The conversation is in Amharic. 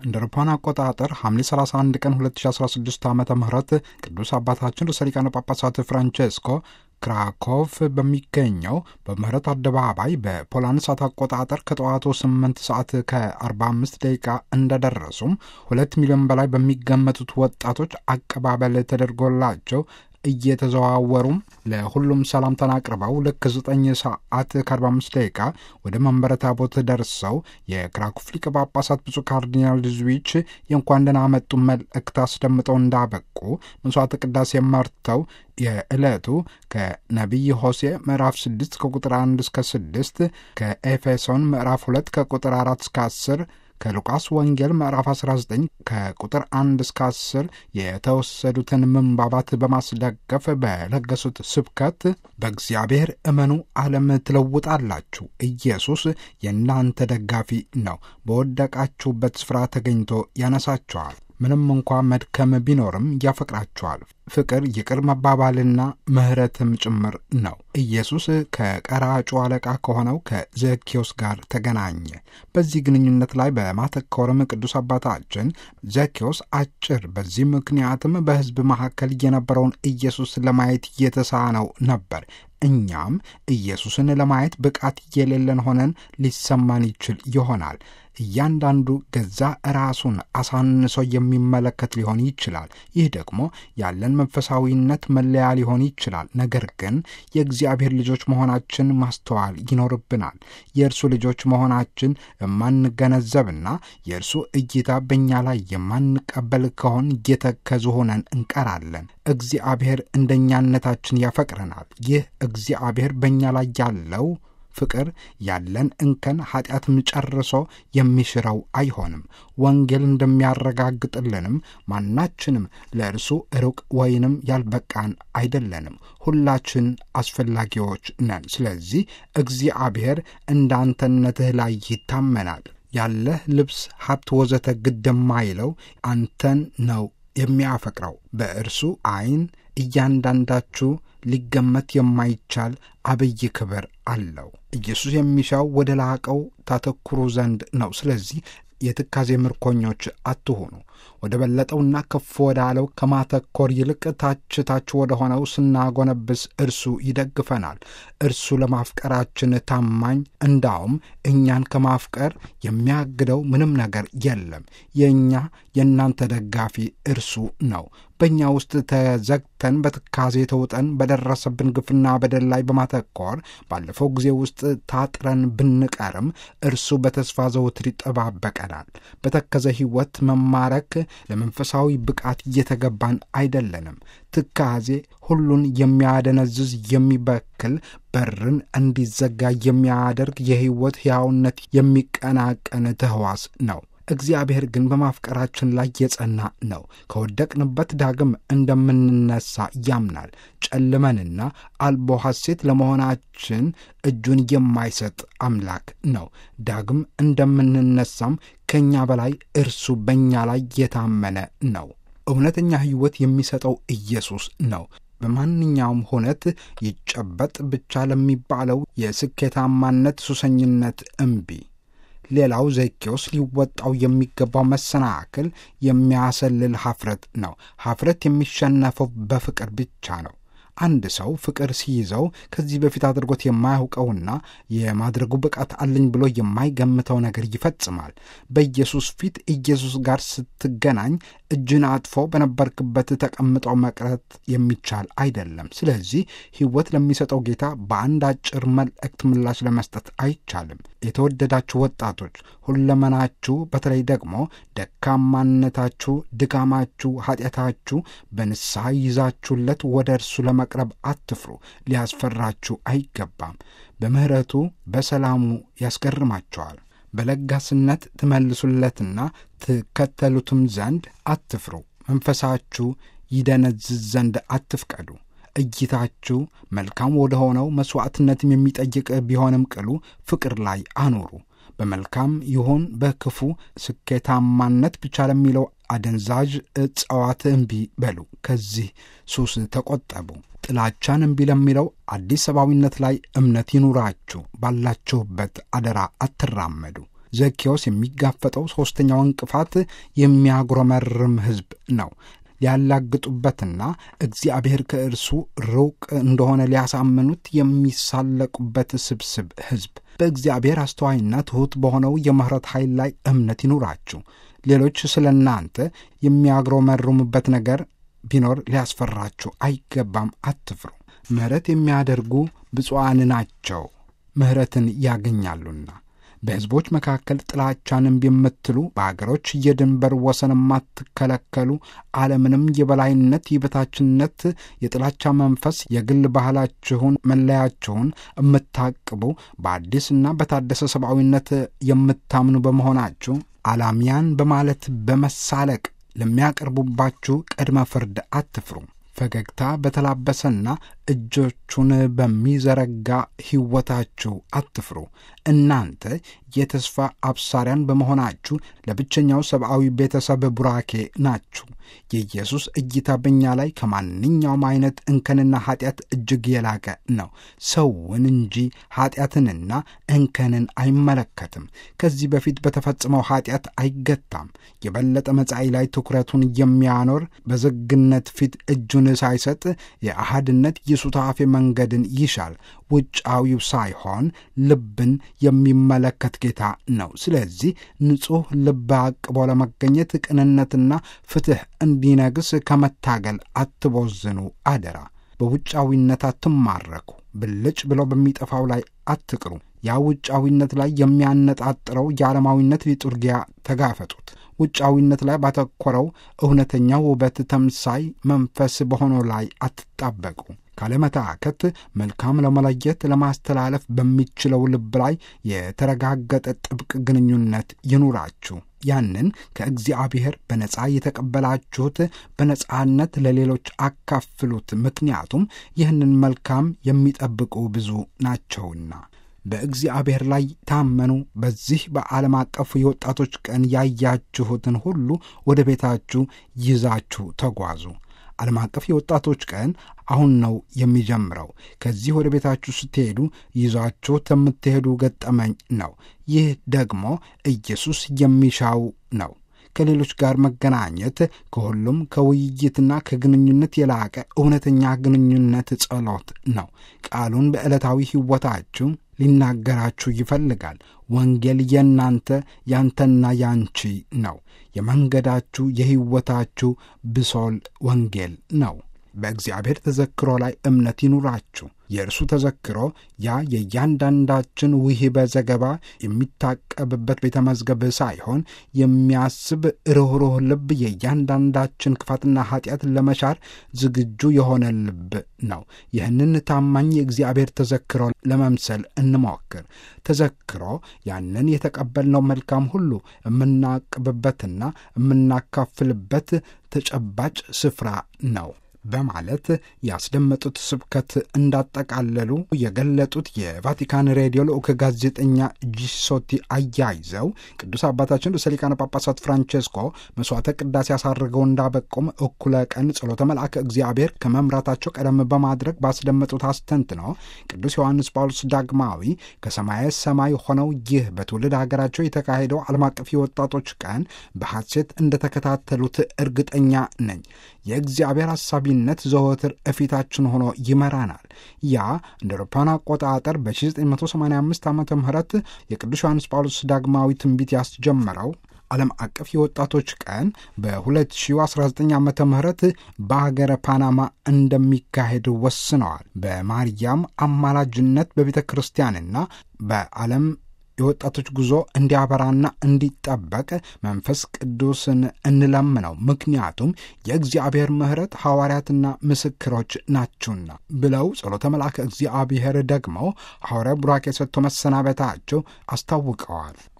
እንደ አውሮፓውያን አቆጣጠር ሐምሌ 31 ቀን 2016 ዓ ም ቅዱስ አባታችን ርዕሰ ሊቃነ ጳጳሳት ፍራንቼስኮ ክራኮቭ በሚገኘው በምህረት አደባባይ በፖላንድ ሰዓት አቆጣጠር ከጠዋቱ 8 ሰዓት ከ45 ደቂቃ እንደደረሱም ሁለት ሚሊዮን በላይ በሚገመቱት ወጣቶች አቀባበል ተደርጎላቸው እየተዘዋወሩም ለሁሉም ሰላምታን አቅርበው ልክ 9 ሰዓት ከ45 ደቂቃ ወደ መንበረ ታቦት ደርሰው የክራኮቭ ሊቀ ጳጳሳት ብፁዕ ካርዲናል ዙዊች የእንኳን ደህና መጡ መልእክት አስደምጠው እንዳበቁ መስዋዕተ ቅዳሴ መርተው የዕለቱ ከነቢይ ሆሴ ምዕራፍ 6 ከቁጥር 1 እስከ 6 ከኤፌሶን ምዕራፍ 2 ከቁጥር 4 እስከ 10 ከሉቃስ ወንጌል ምዕራፍ 19 ከቁጥር 1 እስከ 10 የተወሰዱትን ምንባባት በማስደገፍ በለገሱት ስብከት በእግዚአብሔር እመኑ፣ ዓለም ትለውጣላችሁ። ኢየሱስ የእናንተ ደጋፊ ነው። በወደቃችሁበት ስፍራ ተገኝቶ ያነሳችኋል። ምንም እንኳ መድከም ቢኖርም ያፈቅራችኋል። ፍቅር ይቅር መባባልና ምሕረትም ጭምር ነው። ኢየሱስ ከቀራጩ አለቃ ከሆነው ከዘኬዎስ ጋር ተገናኘ። በዚህ ግንኙነት ላይ በማተኮርም ቅዱስ አባታችን ዘኬዎስ አጭር፣ በዚህ ምክንያትም በሕዝብ መካከል የነበረውን ኢየሱስ ለማየት የተሳነው ነበር። እኛም ኢየሱስን ለማየት ብቃት የሌለን ሆነን ሊሰማን ይችል ይሆናል። እያንዳንዱ ገዛ ራሱን አሳንሶ የሚመለከት ሊሆን ይችላል። ይህ ደግሞ ያለን መንፈሳዊነት መለያ ሊሆን ይችላል። ነገር ግን የእግዚአብሔር ልጆች መሆናችን ማስተዋል ይኖርብናል። የእርሱ ልጆች መሆናችን የማንገነዘብና የእርሱ እይታ በእኛ ላይ የማንቀበል ከሆን እየተከዙ ሆነን እንቀራለን። እግዚአብሔር እንደኛነታችን ያፈቅረናል። ይህ እግዚአብሔር በእኛ ላይ ያለው ፍቅር ያለን እንከን ኃጢአትም ጨርሶ የሚሽረው አይሆንም። ወንጌል እንደሚያረጋግጥልንም ማናችንም ለእርሱ ሩቅ ወይንም ያልበቃን አይደለንም። ሁላችን አስፈላጊዎች ነን። ስለዚህ እግዚአብሔር እንዳንተነትህ ላይ ይታመናል። ያለህ ልብስ፣ ሀብት፣ ወዘተ ግድ የማይለው አንተን ነው የሚያፈቅረው። በእርሱ ዓይን እያንዳንዳችሁ ሊገመት የማይቻል አብይ ክብር አለው። ኢየሱስ የሚሻው ወደ ላቀው ታተኩሩ ዘንድ ነው። ስለዚህ የትካዜ ምርኮኞች አትሆኑ። ወደ በለጠውና ከፍ ወዳለው ከማተኮር ይልቅ ታች ታች ወደ ሆነው ስናጎነብስ እርሱ ይደግፈናል። እርሱ ለማፍቀራችን ታማኝ፣ እንዳውም እኛን ከማፍቀር የሚያግደው ምንም ነገር የለም። የእኛ የእናንተ ደጋፊ እርሱ ነው። በእኛ ውስጥ ተዘግተን በትካዜ ተውጠን በደረሰብን ግፍና በደል ላይ በማተኮር ባለፈው ጊዜ ውስጥ ታጥረን ብንቀርም እርሱ በተስፋ ዘውትር ይጠባበቀናል። በተከዘ ሕይወት መማረክ ለመንፈሳዊ ብቃት እየተገባን አይደለንም። ትካዜ ሁሉን የሚያደነዝዝ የሚበክል በርን እንዲዘጋ የሚያደርግ የሕይወት ሕያውነት የሚቀናቀን ተህዋስ ነው። እግዚአብሔር ግን በማፍቀራችን ላይ የጸና ነው። ከወደቅንበት ዳግም እንደምንነሳ ያምናል። ጨልመንና አልቦ ሐሴት ለመሆናችን እጁን የማይሰጥ አምላክ ነው። ዳግም እንደምንነሳም ከእኛ በላይ እርሱ በእኛ ላይ የታመነ ነው። እውነተኛ ሕይወት የሚሰጠው ኢየሱስ ነው። በማንኛውም ሁነት ይጨበጥ ብቻ ለሚባለው የስኬታማነት ሱሰኝነት እምቢ ሌላው ዘኬዎስ ሊወጣው የሚገባው መሰናክል የሚያሰልል ሐፍረት ነው። ሐፍረት የሚሸነፈው በፍቅር ብቻ ነው። አንድ ሰው ፍቅር ሲይዘው ከዚህ በፊት አድርጎት የማያውቀውና የማድረጉ ብቃት አለኝ ብሎ የማይገምተው ነገር ይፈጽማል። በኢየሱስ ፊት ኢየሱስ ጋር ስትገናኝ እጅን አጥፎ በነበርክበት ተቀምጠው መቅረት የሚቻል አይደለም። ስለዚህ ሕይወት ለሚሰጠው ጌታ በአንድ አጭር መልእክት ምላሽ ለመስጠት አይቻልም። የተወደዳችሁ ወጣቶች ሁለመናችሁ፣ በተለይ ደግሞ ደካማነታችሁ፣ ድካማችሁ፣ ኃጢአታችሁ በንስሐ ይዛችሁለት ወደ እርሱ ለመቅረብ አትፍሩ። ሊያስፈራችሁ አይገባም። በምሕረቱ በሰላሙ ያስገርማቸዋል። በለጋስነት ትመልሱለትና ትከተሉትም ዘንድ አትፍሩ። መንፈሳችሁ ይደነዝዝ ዘንድ አትፍቀዱ። እይታችሁ መልካም ወደ ሆነው መሥዋዕትነትም የሚጠይቅ ቢሆንም ቅሉ ፍቅር ላይ አኑሩ። በመልካም ይሁን በክፉ ስኬታማነት ብቻ ለሚለው አደንዛዥ እጽዋት እምቢ በሉ። ከዚህ ሱስ ተቆጠቡ። ጥላቻን እምቢ ለሚለው አዲስ ሰብአዊነት ላይ እምነት ይኑራችሁ። ባላችሁበት አደራ አትራመዱ። ዘኬዎስ የሚጋፈጠው ሦስተኛው እንቅፋት የሚያጉረመርም ሕዝብ ነው። ሊያላግጡበትና እግዚአብሔር ከእርሱ ሩቅ እንደሆነ ሊያሳምኑት የሚሳለቁበት ስብስብ ሕዝብ። በእግዚአብሔር አስተዋይና ትሑት በሆነው የምሕረት ኃይል ላይ እምነት ይኑራችሁ። ሌሎች ስለ እናንተ የሚያግረመርሙበት ነገር ቢኖር ሊያስፈራችሁ አይገባም። አትፍሩ። ምሕረት የሚያደርጉ ብፁዓን ናቸው፣ ምሕረትን ያገኛሉና። በሕዝቦች መካከል ጥላቻን እምቢ የምትሉ በአገሮች የድንበር ወሰን የማትከለከሉ ዓለምንም የበላይነት፣ የበታችነት፣ የጥላቻ መንፈስ፣ የግል ባህላችሁን፣ መለያችሁን የምታቅቡ በአዲስና በታደሰ ሰብአዊነት የምታምኑ በመሆናችሁ አላሚያን በማለት በመሳለቅ ለሚያቀርቡባችሁ ቅድመ ፍርድ አትፍሩ። ፈገግታ በተላበሰና እጆቹን በሚዘረጋ ሕይወታችሁ አትፍሩ። እናንተ የተስፋ አብሳሪያን በመሆናችሁ ለብቸኛው ሰብአዊ ቤተሰብ ቡራኬ ናችሁ። የኢየሱስ እይታ በእኛ ላይ ከማንኛውም አይነት እንከንና ኃጢአት እጅግ የላቀ ነው። ሰውን እንጂ ኃጢአትንና እንከንን አይመለከትም። ከዚህ በፊት በተፈጸመው ኃጢአት አይገታም። የበለጠ መጻኢ ላይ ትኩረቱን የሚያኖር በዝግነት ፊት እጁን ሳይሰጥ የአሃድነት የሱታፌ መንገድን ይሻል። ውጫዊው ሳይሆን ልብን የሚመለከት ጌታ ነው። ስለዚህ ንጹሕ ልብ አቅቦ ለመገኘት ቅንነትና ፍትሕ እንዲነግስ ከመታገል አትቦዝኑ አደራ። በውጫዊነት አትማረኩ። ብልጭ ብለው በሚጠፋው ላይ አትቅሩ። ያ ውጫዊነት ላይ የሚያነጣጥረው የዓለማዊነት ሊጡርጊያ ተጋፈጡት። ውጫዊነት ላይ ባተኮረው እውነተኛ ውበት ተምሳይ መንፈስ በሆነው ላይ አትጣበቁ። ካለመታከት መልካም ለመለየት ለማስተላለፍ በሚችለው ልብ ላይ የተረጋገጠ ጥብቅ ግንኙነት ይኑራችሁ። ያንን ከእግዚአብሔር በነፃ የተቀበላችሁት በነፃነት ለሌሎች አካፍሉት። ምክንያቱም ይህንን መልካም የሚጠብቁ ብዙ ናቸውና። በእግዚአብሔር ላይ ታመኑ። በዚህ በዓለም አቀፉ የወጣቶች ቀን ያያችሁትን ሁሉ ወደ ቤታችሁ ይዛችሁ ተጓዙ። ዓለም አቀፍ የወጣቶች ቀን አሁን ነው የሚጀምረው። ከዚህ ወደ ቤታችሁ ስትሄዱ ይዛችሁት የምትሄዱ ገጠመኝ ነው። ይህ ደግሞ ኢየሱስ የሚሻው ነው። ከሌሎች ጋር መገናኘት ከሁሉም ከውይይትና ከግንኙነት የላቀ እውነተኛ ግንኙነት ጸሎት ነው። ቃሉን በዕለታዊ ሕይወታችሁ ሊናገራችሁ ይፈልጋል። ወንጌል የእናንተ ያንተና ያንቺ ነው። የመንገዳችሁ የሕይወታችሁ ብሶል ወንጌል ነው። በእግዚአብሔር ተዘክሮ ላይ እምነት ይኑራችሁ። የእርሱ ተዘክሮ ያ የእያንዳንዳችን ውሂበ ዘገባ የሚታቀብበት ቤተ መዝገብ ሳይሆን የሚያስብ ርኅሩህ ልብ፣ የእያንዳንዳችን ክፋትና ኃጢአት ለመሻር ዝግጁ የሆነ ልብ ነው። ይህንን ታማኝ የእግዚአብሔር ተዘክሮ ለመምሰል እንሞክር። ተዘክሮ ያንን የተቀበልነው መልካም ሁሉ የምናቅብበትና የምናካፍልበት ተጨባጭ ስፍራ ነው በማለት ያስደመጡት ስብከት እንዳጠቃለሉ የገለጡት የቫቲካን ሬዲዮ ልዑክ ጋዜጠኛ ጂሶቲ አያይዘው ቅዱስ አባታችን ርዕሰ ሊቃነ ጳጳሳት ፍራንቼስኮ መስዋዕተ ቅዳሴ ያሳርገው እንዳበቁም እኩለ ቀን ጸሎተ መልአከ እግዚአብሔር ከመምራታቸው ቀደም በማድረግ ባስደመጡት አስተንትነው ቅዱስ ዮሐንስ ጳውሎስ ዳግማዊ ከሰማየ ሰማይ ሆነው ይህ በትውልድ ሀገራቸው የተካሄደው ዓለም አቀፍ የወጣቶች ቀን በሐሴት እንደተከታተሉት እርግጠኛ ነኝ። የእግዚአብሔር ሐሳቢነት ዘወትር እፊታችን ሆኖ ይመራናል። ያ እንደ አውሮፓውያን አቆጣጠር በ1985 ዓ ም የቅዱስ ዮሐንስ ጳውሎስ ዳግማዊ ትንቢት ያስጀመረው ዓለም አቀፍ የወጣቶች ቀን በ2019 ዓ ም በሀገረ ፓናማ እንደሚካሄድ ወስነዋል። በማርያም አማላጅነት በቤተ ክርስቲያንና በዓለም የወጣቶች ጉዞ እንዲያበራና እንዲጠበቅ መንፈስ ቅዱስን እንለምነው። ምክንያቱም የእግዚአብሔር ምሕረት ሐዋርያትና ምስክሮች ናችሁና ብለው ጸሎተ መልአከ እግዚአብሔር ደግሞ ሐዋርያ ቡራኬ ሰጥቶ መሰናበታቸው አስታውቀዋል።